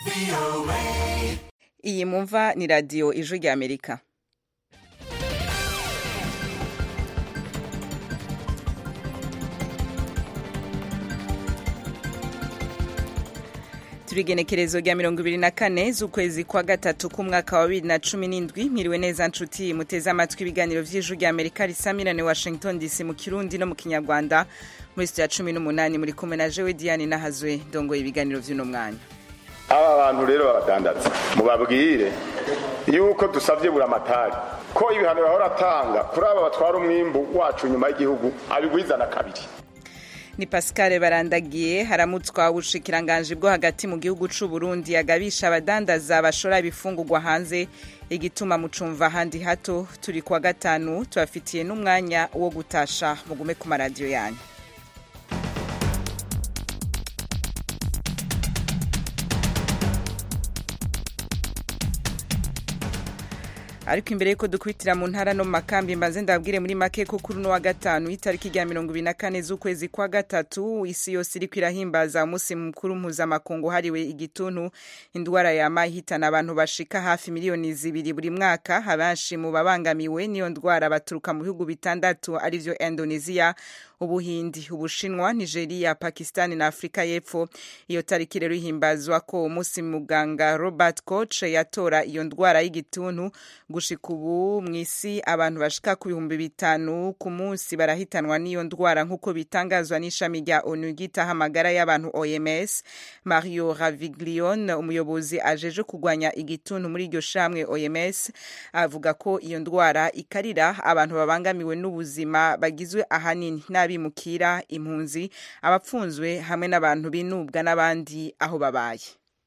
iyi mumva ni radiyo ijwi rya amerika turigenekerezo rya mirongo ibiri na kane z'ukwezi kwa gatatu k'umwaka wa bibiri na cumi n'indwi mwiriwe neza nshuti muteze amatwi ibiganiro vy'ijwi rya amerika risamirane washington dc mu kirundi no mu kinyarwanda muri sitiya cumi n'umunani muri kumwe na jewe diane nahazwe ndongoye ibiganiro vy'uno mwanya aba bantu rero babadandaza mubabwire yuko dusabye buramatari ko ibihano bahora atanga kuri aba batwara umwimbu wacu nyuma y'igihugu abigwizana kabiri ni pascal barandagiye haramutswa ubushikiranganji bwo hagati mu gihugu c'u Burundi agabisha abadandaza bashora ibifungurwa hanze igituma mucumva handi hato turi kwa gatanu tubafitiye n'umwanya wo gutasha mugume ku maradiyo yanyu ariko imbere yuko dukubitira mu ntara no mu makambi mbanze ndabwire muri make ko kuri uno wa gatanu itariki rya mirongo ibiri na kane z'ukwezi kwa gatatu isi yose iriko irahimbaza umunsi mukuru mpuzamakungu hariwe igituntu indwara yama ihitana abantu bashika hafi miliyoni zibiri buri mwaka abenshi mu babangamiwe n'iyo ndwara baturuka mu bihugu bitandatu arivyo indonesia ubuhindi ubushinwa nigeria pakistani na afurika y'epfo iyo tariki rero ihimbazwa ko umunsi muganga robert koch yatora iyo ndwara y'igituntu gushika ubu mu isi abantu bashika ku bihumbi bitanu ku munsi barahitanwa n'iyo ndwara nk'uko bitangazwa n'ishami rya onu ryitaho amagara y'abantu oms mario raviglion umuyobozi ajeje kurwanya igituntu muri iryo shamwe oms avuga ko iyo ndwara ikarira abantu babangamiwe n'ubuzima bagizwe ahanini n'abimukira impunzi abapfunzwe hamwe n'abantu binubwa n'abandi aho babaye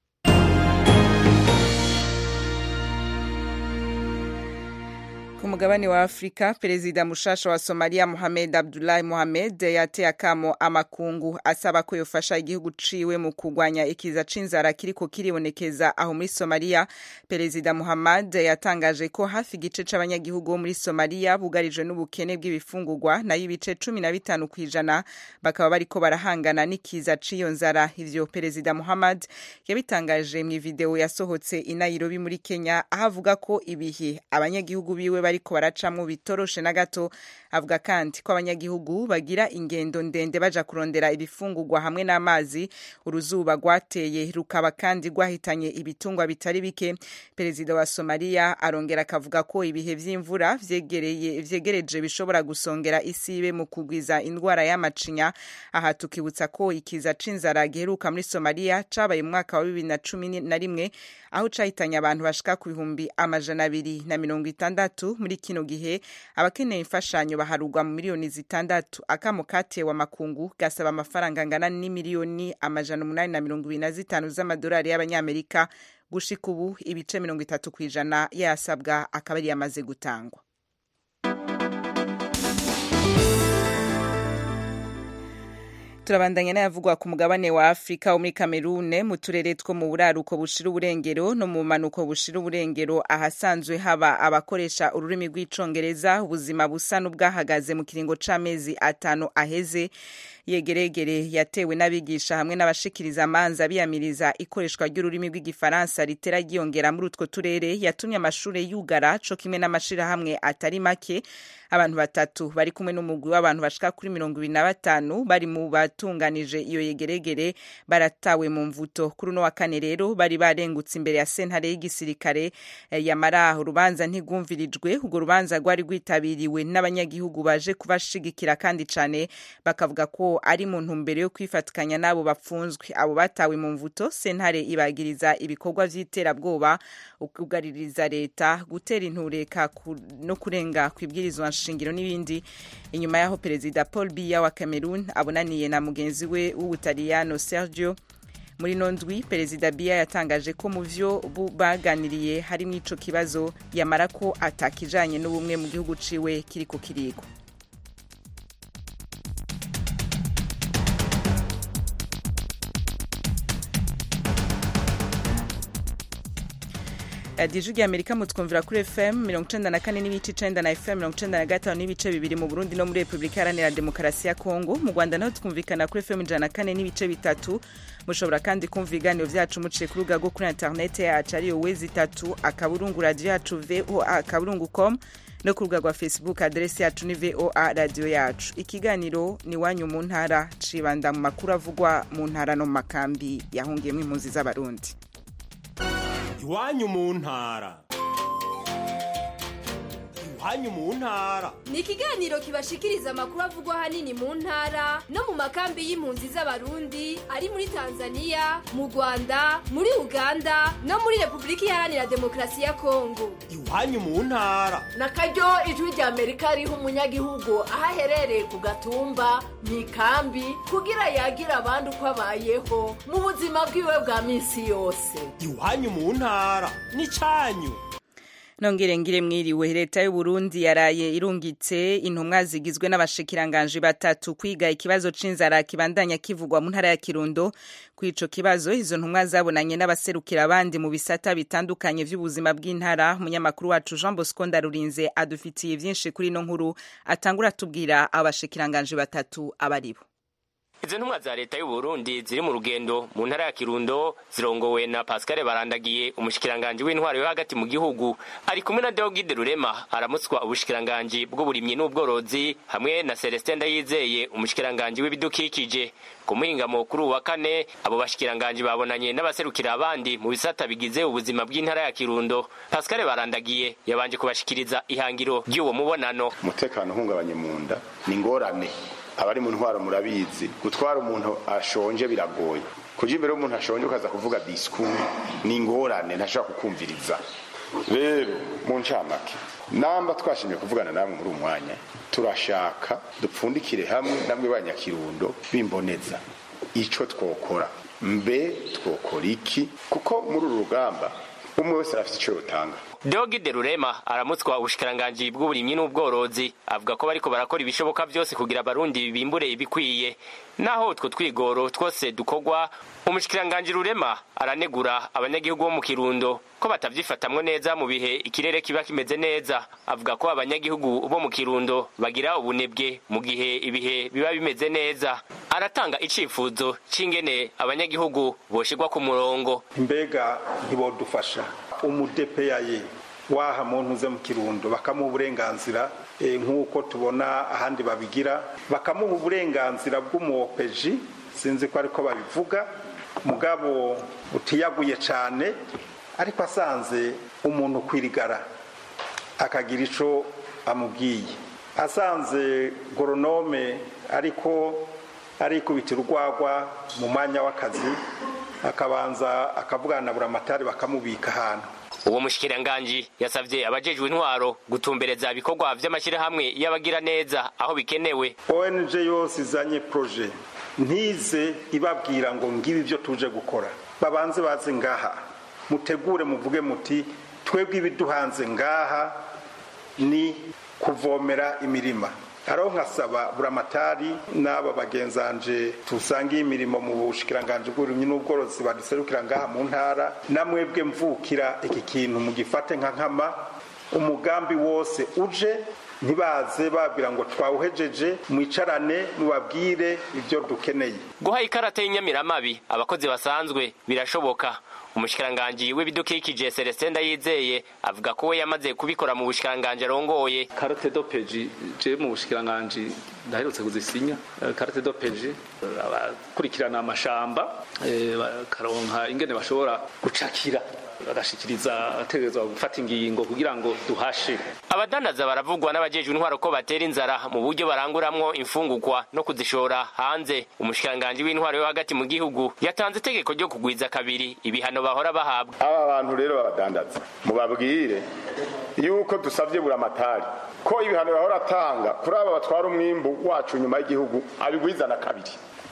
ku mugabane wa afurika perezida mushasha wa somaliya mohamed abdullahi mohamed yateye akamo amakungu asaba ko yofasha igihugu ciwe mu kurwanya ikiza c'inzara kiriko kiribonekeza aho muri somaliya perezida muhammad yatangaje ko hafi igice c'abanyagihugu bo muri somaliya bugarijwe n'ubukene bw'ibifungurwa nayo ibice cumi na bitanu kw'ijana bakaba bariko barahangana n'ikiza c'iyo nzara ivyo perezida muhammad yabitangaje mw'ivideo yasohotse i nairobi muri kenya aho avuga ko ibihe abanyagihugu biwe bari bariko baracamwo bitoroshe na gato avuga kandi ko abanyagihugu bagira ingendo ndende baja kurondera ibifungurwa hamwe n'amazi uruzuba rwateye rukaba kandi rwahitanye ibitungwa bitari bike perezida wa somaliya arongera akavuga ko ibihe vy'imvura vyegereye vyegereje bishobora gusongera isibe mu kugwiza indwara y'amacinya aha tukibutsa ko ikiza c'inzara giheruka muri somaliya cabaye mu mwaka wa bibiri na cumi na rimwe aho cahitanye abantu bashika ku bihumbi amajana abiri na mirongo itandatu muri kino gihe abakeneye imfashanyo baharugwa mu miliyoni zitandatu akamo katewe amakungu gasaba amafaranga angana n'imiliyoni amajana umunani na mirongo ibiri na zitanu z'amadolari y'abanyamerika gushika ubu ibice mirongo itatu ku ijana yasabwa akaba ari yamaze gutangwa turabandanya n'ayavugwa ku mugabane wa afurika wo muri kamerune mu turere two mu buraruko bushira uburengero no mu manuko bushira uburengero ahasanzwe haba abakoresha ururimi rw'icongereza ubuzima busa n'ubwahagaze mu kiringo c'amezi atanu aheze yegeregere yatewe n'abigisha hamwe n'abashikiriza amanza biyamiriza ikoreshwa ry'ururimi rw'igifaransa ritera ryiyongera muri utwo turere yatumye amashure yugara co kimwe n'amashirahamwe atari make abantu batatu bari kumwe n'umugwi w'abantu bashika kuri mirongo ibiri na batanu bari mu batunganije iyo yegeregere baratawe mu mvuto kuri uno wa kane rero bari barengutse imbere ya sentare y'igisirikare yamara urubanza ntigwumvirijwe urwo rubanza rwari rwitabiriwe n'abanyagihugu baje kubashigikira kandi cane bakavuga ko ari mu ntumbero yo kwifatikanya n'abo bapfunzwe abo batawe mu mvuto sentare ibagiriza ibikorwa vy'iterabwoba ukugaririza leta gutera intureka no kurenga kwibwirizwa nshingiro n'ibindi inyuma yaho perezida paul biya wa cameroon abonaniye na mugenzi we w'ubutaliyano sergio muri nondwi perezida biya yatangaje ko mu vyo baganiriye harimwo ico kibazo yamara ko atakijanye n'ubumwe mu gihugu ciwe kiriko kirigwa radiyo ijwi rya amerika mutwumvira kuri fm mirongo icenda na kane n'ibice icenda na fm mirongo icenda na gatanu n'ibice bibiri mu burundi no muri repubulika iharanira demokarasi ya kongo mu rwanda naho twumvikana kuri fm ijana na kane n'ibice bitatu mushobora kandi kumva ibiganiro vyacu muciye ku rubuga rwo kuri interinete yacu ariyo wezi itatu akaburungu radiyo yacu voa akaburungu com no ku rubuga rwa facebook aderesi yacu ni voa radiyo yacu ikiganiro ni wanyu mu ntara cibanda mu makuru avugwa mu ntara no mu makambi yahungiyemo impunzi z'abarundi iwanyu mu ntara iwanyu mu ntara ni ikiganiro kibashikiriza amakuru avugwa ahanini mu ntara no mu makambi y'impunzi z'abarundi ari muri tanzania mu rwanda muri uganda no muri repubulika iharanira demokarasi ya kongo iwanyu mu ntara na karyo ijwi rya amerika riha umunyagihugu aho aherereye ku gatumba mu ikambi kugira yagira abandi uko abayeho mu buzima bwiwe bwa minsi yose iwanyu mu ntara n'icanyu nongere ngire mwiriwe leta y'u Burundi yaraye irungitse intumwa zigizwe n'abashikiranganje batatu kwiga ikibazo c'inzara kibandanya kivugwa mu ntara ya Kirundo kwico kibazo izo ntumwa zabonanye n'abaserukira abandi mu bisata bitandukanye vy'ubuzima bw'intara umunyamakuru wacu Jean Bosco Ndarurinze adufitiye vyinshi kuri no nkuru atangura tubwira abashikiranganje batatu abaribo izo ntumwa za leta y'u Burundi ziri mu rugendo mu ntara ya Kirundo zirongowe na Pascal Barandagiye umushikiranganje w'intwaro yo hagati mu gihugu ari kumwe na Deogide Rurema aramutswa ubushikiranganje bw'uburimyi n'ubworozi hamwe na Celestin Ndayizeye umushikiranganje w'ibidukikije ku muhingamo kuri uwa kane abo bashikiranganje babonanye n'abaserukira abandi mu bisata bigize ubuzima bw'intara ya Kirundo Pascal Barandagiye yabanje kubashikiriza ihangiro ry'uwo mubonano umutekano uhungabanye mu nda ni ngorane abari mu ntwaro murabizi gutwara umuntu ashonje biragoye kuja imbere y'umuntu ashonje ukaza kuvuga disikuru ni ingorane ntashobora kukumviriza rero mu ncamake namba twashimye kuvugana namwe muri umwanya turashaka dupfundikire hamwe namwe banyakirundo bimboneza ico twokora mbe twokora iki kuko muri uru rugamba umwe wese arafite ico yotanga Deogide Rurema aramutswa ubushikiranganji bw'uburimyi n'ubworozi avuga ko bariko barakora ibishoboka byose kugira abarundi bimbure ibikwiye naho utwo twigoro twose dukorwa umushikiranganji Rurema aranegura abanyagihugu bo mu Kirundo ko batavyifatamwe neza mu bihe ikirere kiba kimeze neza avuga ko abanyagihugu bo mu Kirundo bagira ubunebwe mu gihe ibihe biba bimeze neza aratanga icifuzo c'ingene abanyagihugu boshirwa ku murongo mbega ntibodufasha umudepeyaye waha muntu uze mu kirundo bakamuha uburenganzira nk'uko tubona ahandi babigira bakamuha uburenganzira bw'umuwopeji sinzi ko ariko babivuga mugabo utiyaguye cyane ariko asanze umuntu kwirigara akagira icyo amubwiye asanze goronome ariko arikubitira urwagwa mu mwanya w'akazi akabanza akavugana na buramatari bakamubika ahantu uwo mushikiranganji yasavye abajejwe intwaro gutumbereza ibikorwa vy'amashyirahamwe y'abagira neza aho bikenewe ong yose izanye proje ntize ibabwira ngo ngibi ibyo tuje gukora babanze baze ngaha mutegure muvuge muti twebwe ibiduhanze ngaha ni kuvomera imirima araho nkasaba buramatari n'aba bagenzanje tusangiye imirimo mu bushikiranganje bw'uburimyi n'ubworozi baduserukira ngaha mu ntara namwebwe mvukira iki kintu mugifate nka nkama umugambi wose uje ntibaze babwira ngo twawuhejeje mwicarane mubabwire ibyo dukeneye guha ikarata y'inyamiramabi abakozi basanzwe birashoboka umushikiranganji w'ibidukikije Celestin Ndayizeye avuga ko we yamaze kubikora mu bushikiranganji arongoye karate do peji je mu bushikiranganji ndaherutse kuzisinya karate do peji abakurikirana amashamba bakaronka ingene bashobora gucakira bagashikiriza ategerezwa gufata ingingo kugira ngo duhashe abadanaza baravugwa n'abajejwe intwaro ko batera inzara mu buryo baranguramwo imfungurwa no kuzishora hanze umushikiranganji w'intwaro yo hagati mu gihugu yatanze itegeko ryo kugwiza kabiri ibihano bahora bahabwa aba bantu rero babadandaza mubabwire yuko dusabye buramatari ko ibihano bahora atanga kuri aba batwara umwimbu wacu nyuma y'igihugu abigwizana kabiri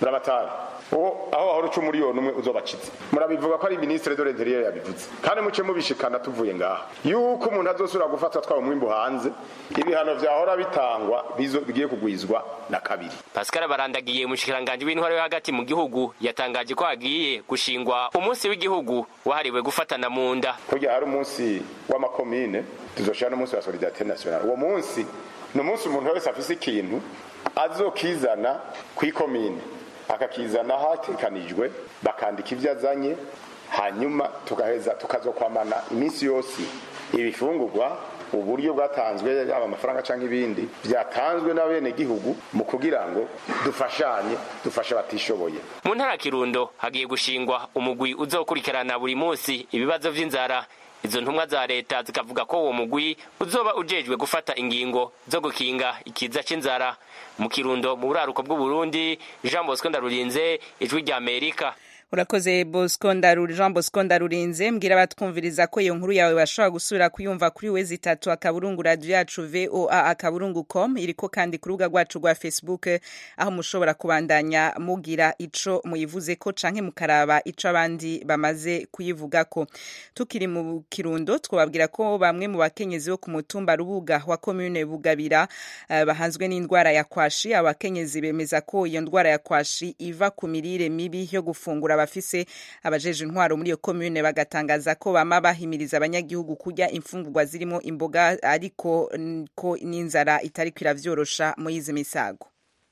murabatari uwo aho wahora uca umuriyoni umwe uzobakize murabivuga ko ari ministre de l'intérieur yabivuze kandi muce mubishikana tuvuye ngaha yuko umuntu azosubira gufatwa atwaye umwimbu hanze ibihano vyahora bitangwa bizo- bigiye kugwizwa na kabiri pascal barandagiye umushikiranganji w'intwaro yo hagati mu gihugu yatangaje ko hagiye gushingwa umunsi w'igihugu wahariwe gufatana mu nda kurya hari umunsi w'amakomine tuzoshira n'umunsi wa solidarité nationale uwo munsi ni umunsi umuntu wese afise ikintu azokizana kw'ikomine akakizana hatekanijwe bakandika ibyo azanye hanyuma tugaheza tukazokwamana iminsi yose ibifungurwa uburyo bwatanzwe yaba amafaranga cyangwa ibindi byatanzwe n'abenegihugu mu kugira ngo dufashanye dufashe abatishoboye mu ntara ya kirundo hagiye gushingwa umugwi uzokurikirana buri munsi ibibazo vy'inzara izo ntumwa za leta zikavuga ko uwo mugwi uzoba ujejwe gufata ingingo zo gukinga ikiza c'inzara mu kirundo mu buraruko bw'uburundi jean bosco ndarurinze ijwi rya amerika urakoze bosco ndaruri jean bosco ndarurinze mbwira abatwumviriza ko iyo nkuru yawe bashobora gusubira kuyumva kuri wezi itatu akaburungu radiyo yacu voa akaburungu com iriko kandi ku rubuga rwacu rwa facebook aho mushobora kubandanya mugira ico muyivuze ko canke mukaraba ico abandi bamaze kuyivugako tukiri mu kirundo twababwira ko bamwe mu bakenyezi bo ku mutumba rubuga wa commune bugabira eh, bahanzwe n'indwara ya kwashi abakenyezi bemeza ko iyo ndwara ya kwashi iva ku mirire mibi yo gufungura abafise abajeje intwaro muri iyo commune bagatangaza ko bama bahimiriza abanyagihugu kurya imfungurwa zirimo imboga ariko mm, ko n'inzara itariko iravyorosha muri izi misago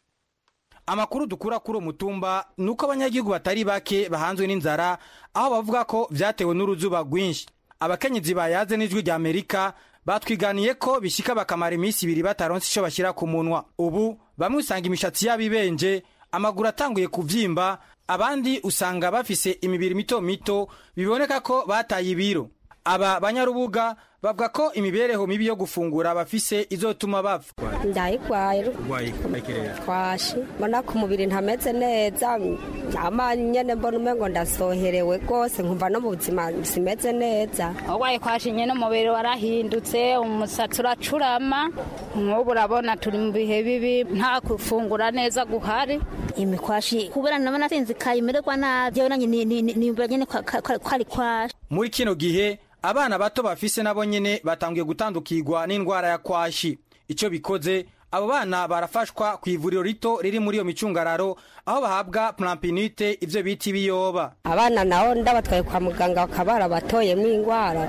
amakuru dukura kuri uwo mutumba ni uko abanyagihugu batari bake bahanzwe n'inzara aho bavuga ko vyatewe n'uruzuba rwinshi abakenyezi bayaze n'ijwi rya amerika batwiganiye ko bishika bakamara iminsi ibiri bataronse ico bashyira ku munwa ubu bamwe usanga imishatsi yabo ibenje amaguru atanguye kuvyimba abandi usanga bafise imibiri mito mito biboneka ko bataye ibiro aba banyarubuga bavuga ko imibereho mibi yo gufungura bafise izotuma bapfa ndayigwaye twashi mbona ku mubiri ntameze neza ama nyene mbona umengo ndasoherewe rwose nkumva no mu buzima simeze neza urwaye kwashi nyene umubiri warahindutse umusatsi uracurama nk'ubu urabona turi mu bihe bibi nta gufungura neza guhari imikwashi kubera nabona sinzikaye imererwa nabi jewe nanye nimbura nyene kwari kwashi muri kino gihe abana bato bafise nabo nyene batanguye gutandukirwa n'indwara ya kwashi ico bikoze abo bana barafashwa ku ivuriro rito riri muri iyo micungararo aho bahabwa plampinite ivyo bita ibiyoba abana nabo ndabatwaye kwa muganga bakaba barabatoyemwo ingwara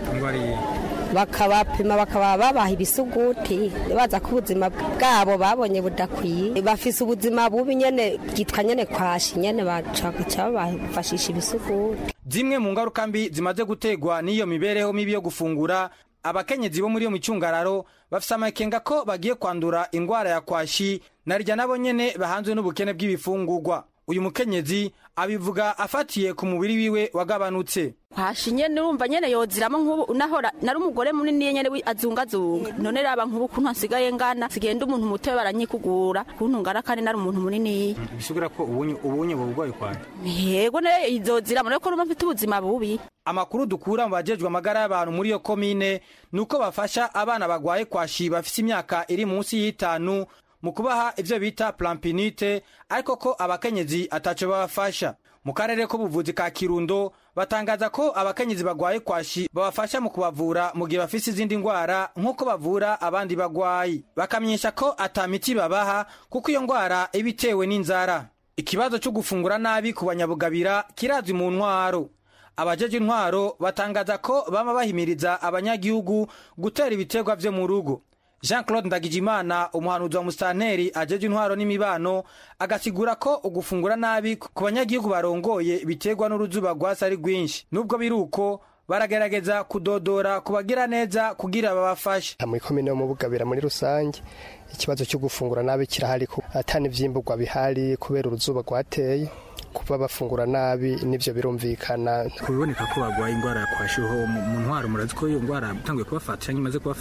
bakabapima bakaba babaha ibisuguti baza ko ubuzima bwabo babonye budakwiye bafise ubuzima bubi nyene bwitwa nyene kwashi nyene bacaca babafashisha ibisuguti zimwe mu ngaruka mbi zimaze gutegwa n'iyo mibereho mibi yo gufungura abakenyezi bo muri iyo micungararo bafise amakenga ko bagiye kwandura ingwara ya kwashi narirya nabo nyene bahanzwe n'ubukene bw'ibifungurwa uyu mukenyezi abivuga afatiye ku mubiri wiwe wagabanutse kwashi nyene urumva nyene yoziramo nk'ubu nahora nari umugore munini nyene azungazunga none raba nk'ubu kuntu hasigaye ngana sigenda umuntu mutoya baranyikugura kuntu ngana kandi nari umuntu munini bisubira ko ubunye ubunye burwaye kwawe yego ne izozira mureko rumva mfite ubuzima bubi amakuru dukura mu bajejwe amagara y'abantu muri iyo komine ni uko bafasha abana bagwaye kwashi bafise imyaka iri munsi y'itanu mu kubaha ivyo bita plampinite ariko ko abakenyezi ataco babafasha mu karere k'ubuvuzi ka kirundo batangaza ko abakenyezi bagwaye kwashi babafasha mu kubavura mu gihe bafise izindi ngwara nk'uko bavura abandi bagwayi bakamenyesha ko ata miti babaha kuko iyo ngwara iba itewe n'inzara ikibazo cyo gufungura nabi ku banyabugabira kirazwi mu ntwaro abajeje intwaro batangaza ko bama bahimiriza abanyagihugu gutera ibiterwa vyo mu rugo jean claude ndagijimana umuhanuzi wa musitanteri ajeje intwaro n'imibano agasigura ko ugufungura nabi ku banyagihugu barongoye biterwa n'uruzuba rwasi ari rwinshi nubwo biri uko baragerageza kudodora kubagira neza kugira babafashe muri komine yo mu bugabira muri rusange ikibazo cyo gufungura nabi kirahari atani ivyimburwa bihari kubera uruzuba rwateye kuba bafungura nabi nivyo birumvikana kubiboneka ko bagwaye ingwara ya kwashiho mu ntwaro murazi ko iyo ngwara itanguye kubafata cyangwa imaze kubafata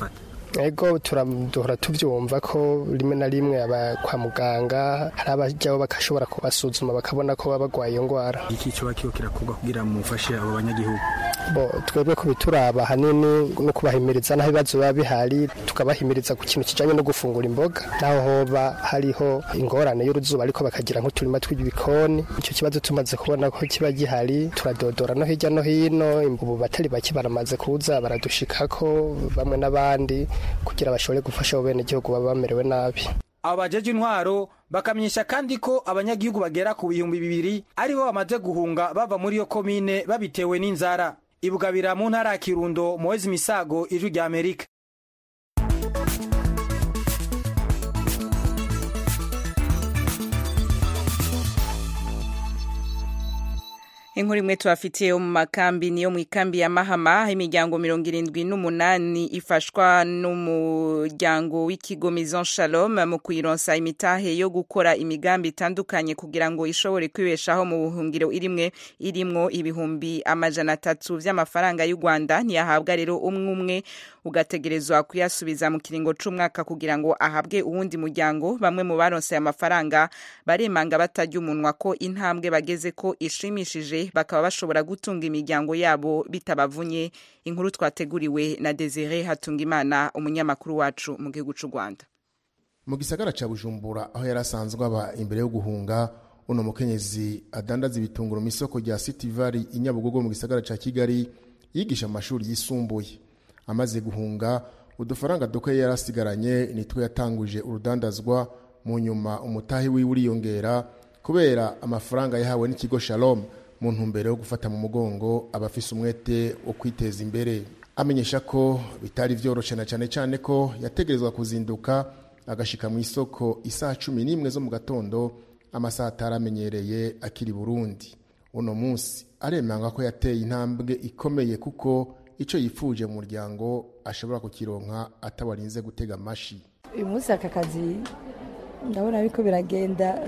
ego duhora tubyumva ko rimwe na rimwe aba kwa muganga hari abajyaho bagashobora kubasuzuma bakabona ko baba barwaye iyo ndwara iki kiba kiba kirakorwa kugira mufashe abo banyagihugu bo twebwe ko bituraba ahanini no kubahimiriza n'aho ibibazo biba bihari tukabahimiriza ku kintu kijyanye no gufungura imboga naho hoba hariho ingorane y'uruzuba ariko bakagira nk'uturima tw'ibikoni icyo kibazo tumaze kubona ko kiba gihari turadodora no hirya no hino ubu batari bake baramaze kuza baradushikako bamwe n'abandi kugira bashobore gufasha abo bene gihugu baba bamerewe nabi abo bajeje intwaro bakamenyesha kandi ko abanyagihugu bagera ku bihumbi bibiri aribo bamaze guhunga bava muri iyo komine babitewe n'inzara ibugabira mu ntara ya kirundo muwezi misago ijwi rya amerika inkuru imwe tubafitiye mu makambi niyo mu ikambi ya mahama aho imiryango mirongo irindwi n'umunani ifashwa n'umuryango w'ikigo Maison Shalom mu kuyironsa imitahe yo gukora imigambi itandukanye kugira ngo ishobore kwibeshaho mu buhungiro irimwe irimwo ibihumbi amajana atatu vy'amafaranga y'u Rwanda ntiyahabwa rero umwe umwe ugategerezwa kuyasubiza mu kiringo c'umwaka kugira ngo ahabwe uwundi muryango bamwe mu baronse aya mafaranga baremanga batarya umunwa ko intambwe bageze ko ishimishije bakaba bashobora gutunga imiryango yabo bitabavunye inkuru twateguriwe na Desire Hatungimana umunyamakuru wacu mu gihugu c'u Rwanda mu gisagara ca Bujumbura aho yari asanzwe aba imbere yo guhunga uno mukenyezi adandaza ibitunguru mu isoko rya City Valley i Nyabugogo mu gisagara ca Kigali yigisha mu mashuri yisumbuye amaze guhunga udufaranga duke yari asigaranye nitwe yatanguje urudandazwa mu nyuma umutahi wiwe uriyongera kubera amafaranga yahawe n'ikigo Shalom mu ntumbero yo gufata mu mugongo abafise umwete wo kwiteza imbere amenyesha ko bitari vyoroshe na cane cane ko yategerezwa kuzinduka agashika mu isoko isaha cumi n'imwe zo mu gatondo amasaha ataramenyereye akiri Burundi uno munsi aremanga ko yateye intambwe ikomeye kuko ico yifuje mu muryango ashobora kukironka atawarinze gutega amashi uyu munsi aka kazi ndabona ariko biragenda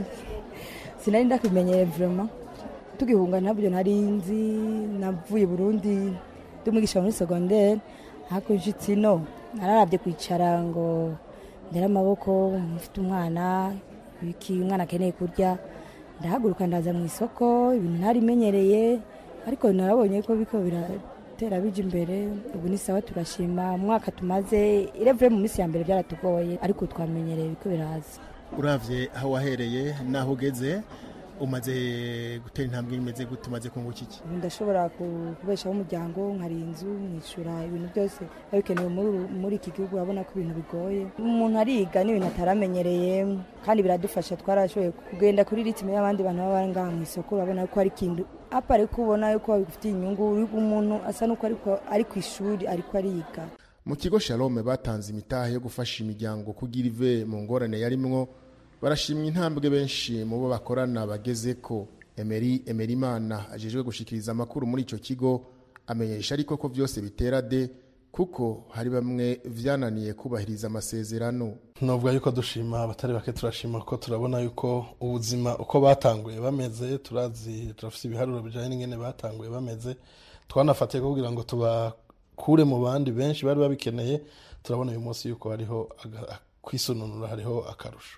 sinari ndakimenyere vraiment tugihunga ntabyo nari nzi navuye Burundi dumwigisha muri secondaire ariko nshitsi no nararabye kwicara ngo ndera amaboko mfite umwana ibiki umwana akeneye kurya ndahaguruka ndaza mu isoko ibintu ntarimenyereye ariko narabonye ko biko biratera bija imbere ubu ni sawa turashima umwaka tumaze irevure mu minsi ya mbere byaratugoye ariko twamenyereye biko biraza uravye aho wahereye naho ugeze umaze gutera intambwe imeze gute umaze kunguka iki ndashobora kubeshaho umuryango nkari inzu nkishyura ibintu byose biba bikenewe muri iki gihugu urabona ko ibintu bigoye umuntu ariga n'ibintu ataramenyereye kandi biradufasha twarashoboye kugenda kuri ritime y'abandi bantu baba ngaha mu isoko urabona ko ari ikintu apa ariko ubona yuko bifitiye inyungu umuntu asa n'uko ari ku ishuri ariko ariga mu kigo shalome batanze imitahe yo gufasha imiryango kugira ive mu ngorane yarimwo barashimwa intambwe benshi mu bo bakorana bageze ko emeri emerimana ajejwe gushikiriza amakuru muri icyo kigo amenyesha ariko ko byose bitera de kuko hari bamwe vyananiye kubahiriza amasezerano novuga yuko dushima abatari bake turashima kuko turabona yuko ubuzima uko batanguye bameze turazi turafite ibiharuro bijanye n'ingene batanguye bameze twanafatiye kugira ngo tubakure mu bandi benshi bari babikeneye turabona uyu munsi yuko hariho kwisununura hariho akarusho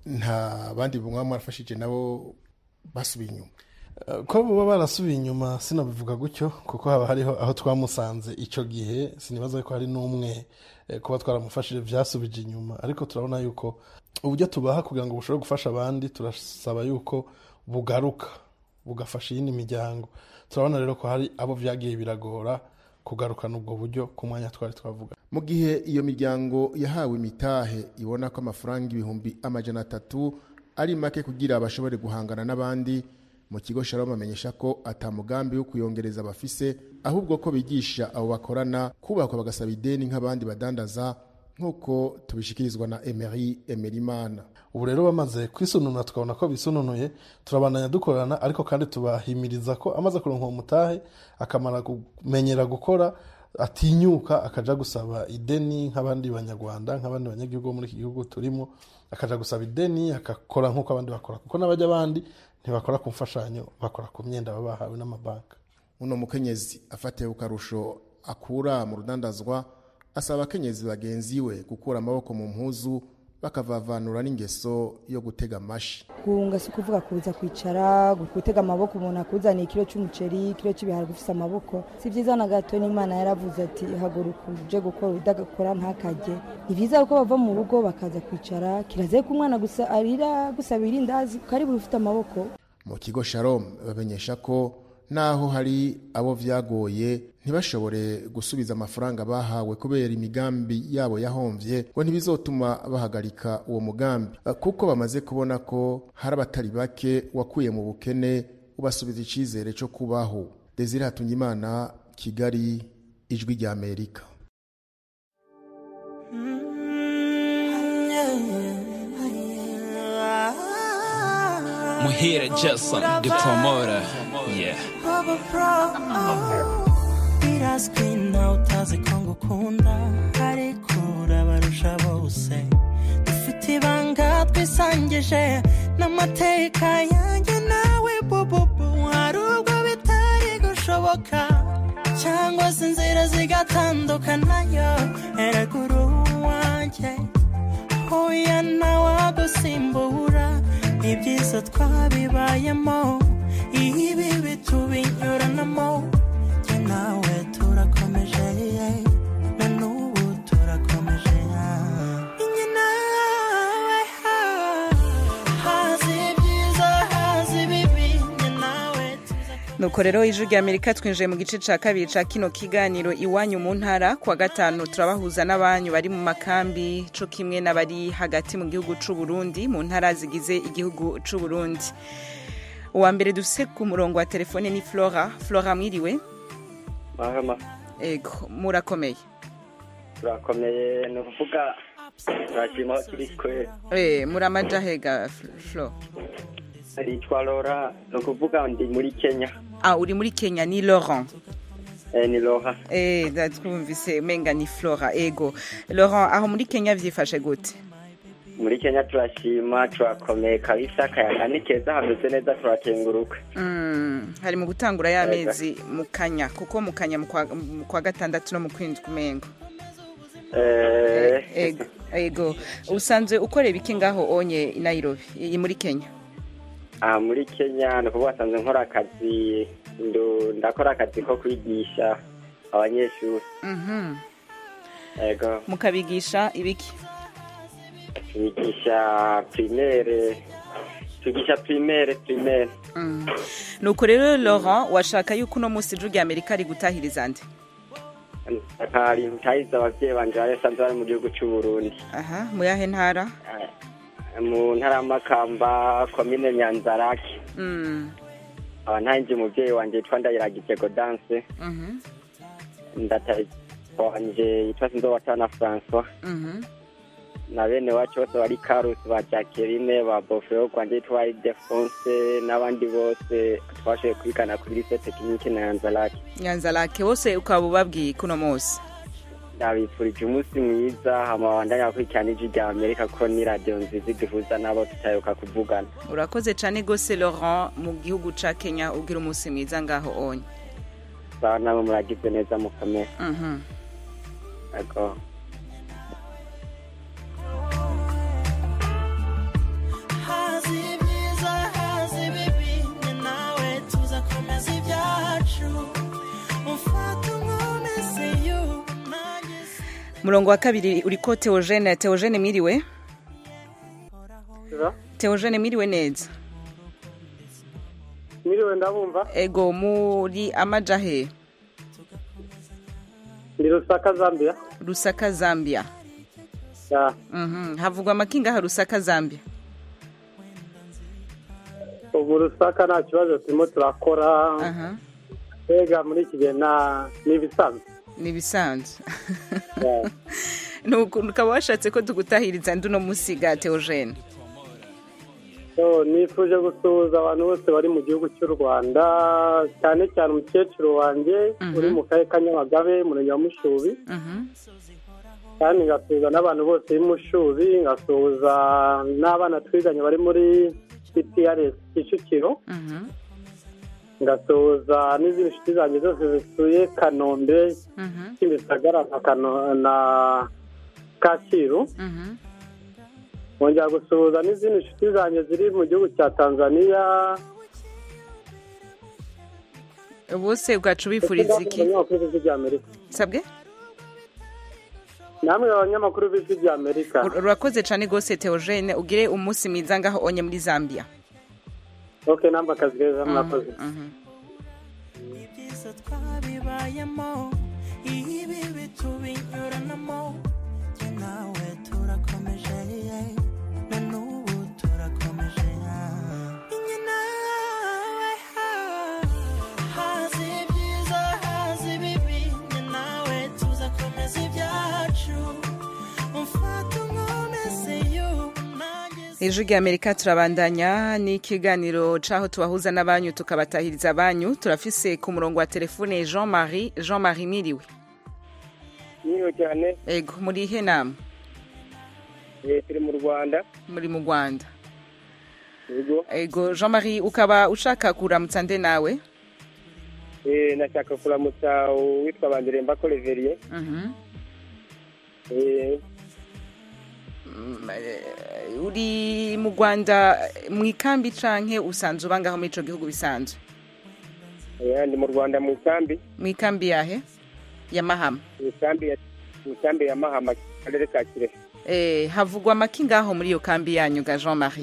nta bandi bumwe mwarafashije nabo basubiye inyuma ko baba barasubiye inyuma sinabivuga gutyo kuko haba hariho aho twamusanze icyo gihe sinibaza ko hari n'umwe kuba twaramufashije byasubije inyuma ariko turabona yuko uburyo tubaha kugira ngo bushobore gufasha abandi turasaba yuko bugaruka bugafasha iyindi miryango turabona rero ko hari abo byagiye biragora kugarukana ubwo buryo ku mwanya twari twavuga mu gihe iyo miryango yahawe imitahe ibona ko amafaranga ibihumbi amajana atatu ari make kugira bashobore guhangana n'abandi mu kigo shalom amenyesha ko atamugambi wo kuyongereza abafise ahubwo ko bigisha abo bakorana kubakwa bagasaba ideni nk'abandi badandaza nk'uko tubishikirizwa na emery emerimana ubu rero bamaze kwisununura tukabona ko bisununuye turabandanya dukorana ariko kandi tubahimiriza ko amaze kuronka uwo mutahe akamara kumenyera gukora atinyuka akaja gusaba ideni nk'abandi banyarwanda nk'abandi banyagihugu bo muri iki gihugu turimo akaja gusaba ideni agakora nk'uko abandi bakora kuko n'abajya abandi ntibakora ku mfashanyo bakora ku myenda baba bahawe n'amabanki uno mukenyezi afatiye ku karusho akura mu rudandazwa asaba abakenyezi bagenzi we gukura amaboko mu mpuzu bakavavanura n'ingeso yo gutega amashi guhunga si ukuvuga kuza kwicara gutega amaboko umuntu akuzaniye ikiro cy'umuceri ikiro cy'ibiharage ufite amaboko si byiza na gato n'imana yaravuze ati haguruka uje gukora udagakora ntakajye ni byiza ko bava mu rugo bakaza kwicara kirazeye ko umwana gusa arira gusaba irindazi karibu ufite amaboko mu kigo shalom bamenyesha ko naho hari abo vyagoye ntibashobore gusubiza amafaranga bahawe kubera imigambi yabo yahomvye ngo ntibizotuma bahagarika uwo mugambi kuko bamaze kubona ko hari abatari bake wakuye mu bukene ubasubiza icizere co kubaho desire hatungimana kigali ijwi rya amerika Muhira Jason, the promoter. Yeah. birazwi nawe utazi ko ngukunda ariko urabarusha bose dufite ibanga twisangije n'amateka yanjye nawe bububu hari ubwo bitari gushoboka cyangwa se inzira zigatandukanayo eragura uwanjye hoya nawe agusimbura ibyiza twabibayemo ibi bitubinyuranamo njye nawe turakomeje na n'ubu turakomeje njye nawe hazi ibyiza hazi ibibi njye nawe nuko rero ijwi rya amerika twinjiye mu gice cya kabiri cya kino kiganiro iwanyu mu ntara kuwa gatanu turabahuza n'abanyu bari mu makambi co kimwe n'abari hagati mu gihugu c'u Burundi mu ntara zigize igihugu c'u Burundi uwa mbere dufise ku murongo wa telefone ni flora flora mwiriwe mahama ego murakomeye turakomeye ni ukuvuga turashima aho turi twe eh muramaja hega flo yitwa lora ni ukuvuga ndi muri kenya ah uri muri kenya ni laurent eh, ni lora eh twumvise umenga ni flora ego laurent aho muri kenya vyifashe gute muri kenya turashima turakomeye kabisa akayaga ni keza hameze neza turakenguruka Mm, hari mu gutangura y'amezi mu kanya kuko mu kanya mu kwa- mu kwa gatandatu no mu kwindwi umengo Eh, ego ego usanzwe ukorera iki ngaho onye i nairobi i muri kenya ah, muri kenya ni ukuvuga asanzwe nkora akazi ndu- ndakora akazi ko kwigisha abanyeshuri Mhm. ego mukabigisha ibiki twigisha primaire twigisha primaire primaire Mm. nuko rero laurent washaka yuko uno munsi ijwi rya amerika ari gutahiriza nde akari ntahize abavyeyi banje bari basanzwe bari mu gihugu c'uburundi aha mu yahe ntara mu ntara y'amakamba komine nyanzarake Mm. aba ntanze umuvyeyi wanje yitwa ndayiragije godanse Mhm. ndataye wanje yitwa sinzowatana françois Mhm. na bene wacu bose bari karusi ba jacqueline ba bofeo kwanje yitwa idefonse n'abandi bose twashoboye kwigana kuri lise tekinike na nyanzarake nyanza lake bose ukaba ubabwiye kuno munsi ndabifurije umunsi mwiza hama bandanya bakurikirana ijwi rya amerika ko ni radiyo nziza iduhuza n'abo tutayoka kuvugana urakoze cyane rwose laurent mu gihugu ca kenya ugira umunsi mwiza ngaho onye sawa nabo muragize neza mukomere Mhm. ego hazi ibyiza hazi ibibi njye nawe tuzakomeza ibyacu umfata unkomeze you nanjye murongo wa kabiri uriko teogene teogene mwiriwe teogene mwiriwe neza Mwiriwe ndabumva ego muri amajahe ndi Rusaka Zambia rusaka zambia ya Mhm. havugwa amakinga ha rusaka zambia ubu Rusaka nta kibazo turimo turakora aha mbega muri iki gihe nta n'ibisanzwe ni ibisanzwe nuko ukaba washatse ko tugutahiriza ndi uno munsi ga teogene So, nifuje gusuhuza abantu bose bari mu gihugu cy'u rwanda cyane cyane umukecuru wanjye Mhm. uri mu karere ka nyamagabe umurenge wa mushubi Mhm. kandi ngasuhuza n'abantu bose b'imushubi ngasuhuza n'abana twiganye bari muri cprs kicukiro Mhm. ngasuhuza n'izindi nshuti zanjye zose zituye kanombe kimisagara na Kano- na kacyiru nkongera gusuhuza n'izindi nshuti zanjye ziri mu gihugu cya tanzania bose bwacu bifuriza iki abanyamakuru b'ijwi ry'amerika sabwe namwe abanyamakuru b'ijwi ry'amerika Ur- urakoze cyane rwose teogene ugire umunsi mwiza ngaho onye muri zambia ok namba akazi keza murakoze ibyiza twabibayemo ibi bitubinyuranamo jye nawe turakomeje na n'ubu turakomeje Jye nawe hazi ibyiza hazi ibibi jye nawe tuzakomeza ibyacu umfata unkomeze you nanjye ijwi ry'amerika turabandanya n'ikiganiro c'aho tubahuza n'abanyu tukabatahiriza abanyu turafise ku murongo wa telefone jean marie jean marie miriwe niyo cyane ego muri ihe nama eh, turi mu rwanda muri mu rwanda yego ego jean marie ukaba ushaka kuramutsa nde nawe eh, nashaka kuramutsa uwitwa bandiremba koleveriye Mhm. eh, Mm, eh, uri mu rwanda mu ikambi canke usanzwe uba ngaho muri ico gihugu bisanzwe eh, ndi mu rwanda mu ikambi mu ikambi yahe ya mahama mu ikambi ya mu ikambi ya mahama akarere ka kirehe eh, havugwa amaki ngaho muri iyo kambi yanyu ga jean marie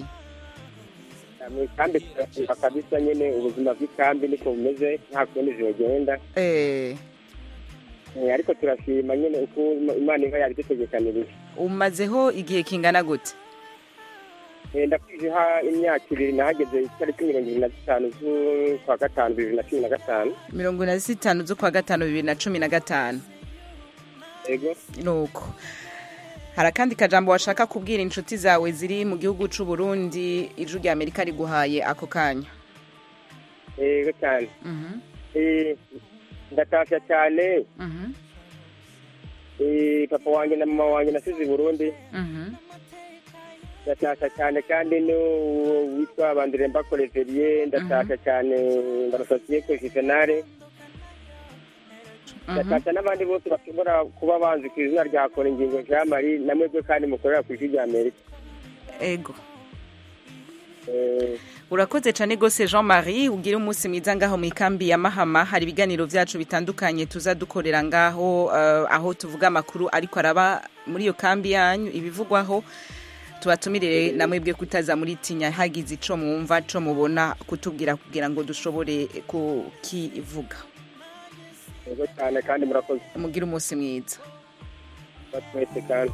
mu ikambi turashima kabisa nyine ubuzima bw'ikambi niko bumeze nta kundi zigenda eh, Eh, ariko turashima nyine uko imana iba yabidutegekanirije umazeho igihe kingana gute Eh, ndakwijeha imyaka ibiri nahageze itariki mirongo ibiri na zitanu z'ukwa gatanu bibiri na cumi na gatanu mirongo ine na zitanu z'ukwa gatanu bibiri na cumi na gatanu yego nuko hari akandi kajambo washaka kubwira inshuti zawe ziri mu gihugu c'u Burundi ijwi rya amerika riguhaye ako kanya yego cyane Mhm, Eh, ndatashya cyane mhm, Eh, papa wanjye na mama wanjye nasize i burundi mhm. ndatashya cyane kandi n'uwo witwa bandiremba koleveriye ndatashya cyane ndarasosiye ko juvenale ndatashya n'abandi bose bashobora kuba banzi ku izina rya kora ingingo jean marie namwebwe kandi mukorera ku ijwi rya amerika ego Eh, urakoze cyane rwose jean marie ugire umunsi mwiza ngaho mu ikambi ya mahama hari ibiganiro byacu bitandukanye tuza dukorera ngaho eh, aho tuvuga amakuru ariko araba muri iyo kambi yanyu ibivugwaho tubatumirire namwebwe kutaza muri tinya hagize ico mwumva co mubona kutubwira kugira ngo dushobore kukivuga yego cyane kandi murakoze mugire umunsi mwiza batwese kandi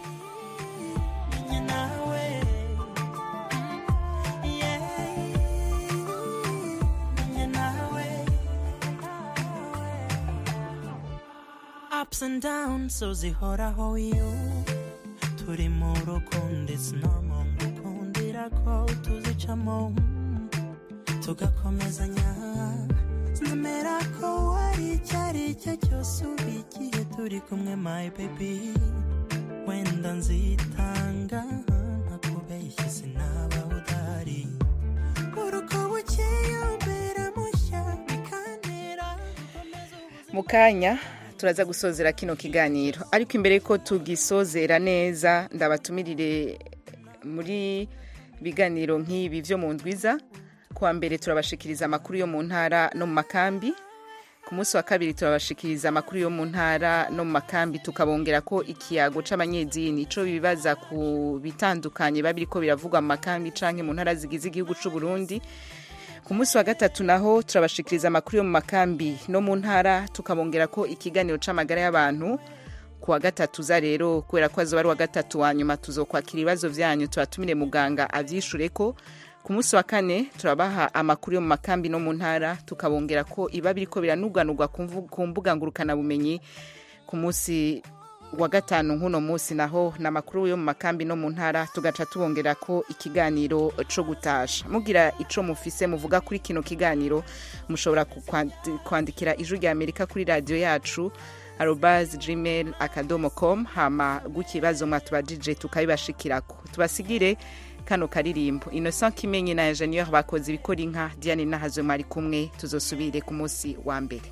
ups and downs so zihoraho iyo turi mu rukundo it's normal gukundira ko tuzicamo tugakomezanya nemera ko wari icyo ari cyo cyose uba igihe turi kumwe my baby wenda nzitanga ntakubeshye sinaba udahari uruko bukeye umbera mushya bikantera mu kanya turaza gusozera kino kiganiro ariko imbere yuko tugisozera neza ndabatumirire muri biganiro nk'ibi byo mu ndwiza kuwa mbere turabashikiriza amakuru yo mu ntara no mu makambi ku munsi wa kabiri turabashikiriza amakuru yo mu ntara no mu makambi tukabongera ko ikiyago c'abanyedini ico bibaza ku bitandukanye biba biriko biravugwa mu makambi canke mu ntara zigize igihugu c'u Burundi ku munsi wa gatatu naho turabashikiriza amakuru yo mu makambi no mu ntara tukabongera ko ikiganiro c'amagara y'abantu ku wa gatatu za rero kubera ko azoba ari uwa gatatu wa nyuma tuzokwakira ibibazo vyanyu tubatumire muganga avyishure ko ku munsi wa kane turabaha amakuru yo mu makambi no mu ntara tukabongera ko iba biriko biranuganurwa ku mvu- ku mbuga ngurukanabumenyi ku munsi wa gatanu nk'uno munsi naho ni amakuru yo mu makambi no mu ntara tugaca tubongera ko ikiganiro co gutasha mugira ico mufise muvuga kuri kino kiganiro mushobora kukwandi- kwandikira ijwi rya amerika kuri radiyo yacu arobas gmail akadomo com hama gutya ibibazo mwatubajije tukabibashikirako tubasigire kano karirimbo innocent kimenyi na ingenieur bakoze ibikora inka diane nahazwe mwari kumwe tuzosubire ku munsi wa mbere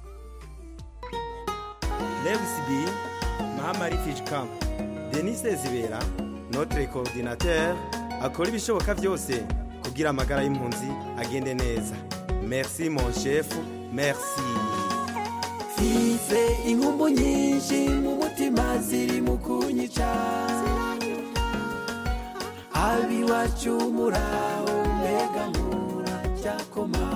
Lewis B, Mahama Refugee Camp, Denis Zibera, notre coordinateur, akora ibishoboka byose kugira amagara y'impunzi agende neza. Merci mon chef, merci. mfise inkumbu nyinshi mu mutima ziri mu kunyica abiwacu muraho mbega muracyakoma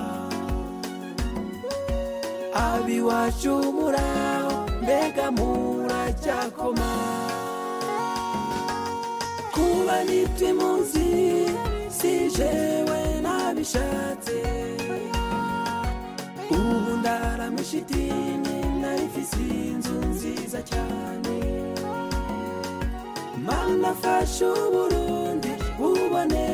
abiwacu muraho mbega muracyakoma kuba nitwe munsi si jewe nabishatse ubu ndaramishitini narifise inzu nziza cyane mana fasha uburundi bubone